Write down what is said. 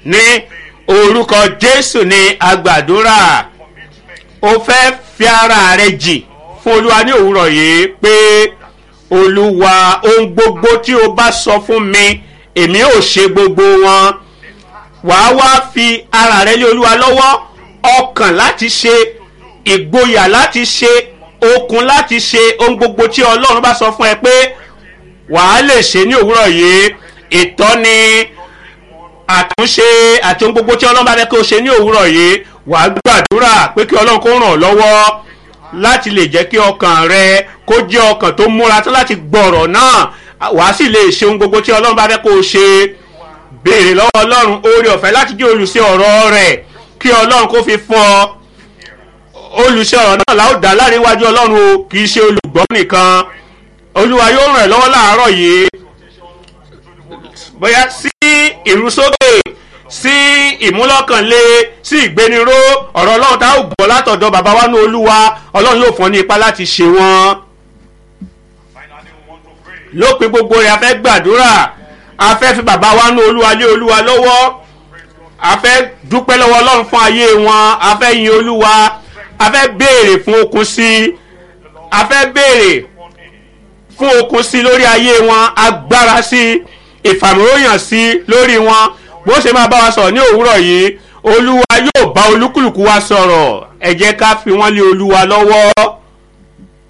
ní orúkọ jésù ní agbàdúrà o fẹ́ fi ara rẹ jì fún olúwa ní òwúrọ̀ yìí pé olúwa ohun gbogbo tí o bá sọ fún mi èmi ò ṣe gbogbo wọn wàá wá fi ara rẹ lé olúwa lọ́wọ́ ọkàn láti ṣe ìgboyà láti ṣe okun láti ṣe ohun gbogbo tí ọlọ́run bá sọ fún ẹ pé wàá lè ṣe ní òwúrọ̀ yìí ìtọ́ni àtúnṣe àti ohun gbogbo tí ọlọ́run bá fẹ́ kí o ṣe ní òwúrọ̀ yìí wàá gbàdúrà pé kí ọlọ́run kó ràn ọ́ lọ́wọ́ láti lè jẹ́ kí ọkàn rẹ kó jẹ́ ọkàn tó múra tán láti gbọ̀rọ̀ náà wàá sì lè ṣe ohun gbogbo tí ọlọ́run bá fẹ́ kó o ṣe béèrè lọ́wọ́ ọlọ́run oore ọ̀fẹ́ láti jẹ́ olùṣe ọ̀rọ̀ rẹ̀ kí ọlọ́run kó fi fún ọ olùṣe ọ̀rọ̀ náà la ó dá láàrin iwájú ọlọ́run o kì í ṣe olùgbọ́ nìkan olúwa yóò ràn ẹ́ lọ́wọ́ láàárọ̀ yìí bóyá sí ìrúsókè sí ìmúlọ́kànlé sí ìgbéniró ọ̀rọ̀ ọlọ́run tá ó gbọ́ látọ̀dọ̀ bàbá wa ní olúwa ọlọ́run yóò fún ọ ní ipá láti ṣe wọ́n lópin gbogbo rẹ̀ a fẹ́ gbàdúrà a fẹ́ fi bàbá wa ní olúwa lé olúwa lọ́wọ́ a fẹ́ dúpẹ́ lọ́wọ́ ọlọ́run fún ayé wọn a fẹ́ yin olúwa a fẹ́ béèrè fún okun sí i a fẹ́ béèrè fún okun sí i lórí ayé wọn agbára sí i ìfàmìlóyàn sí i lórí wọn bó ṣe máa bá wa sọ̀rọ̀ ní òwúrọ̀ yìí olúwa yóò bá olúkúlùkù wa sọ̀rọ̀ ẹ jẹ́ ká fi wọ́n lé olúwa lọ́wọ́.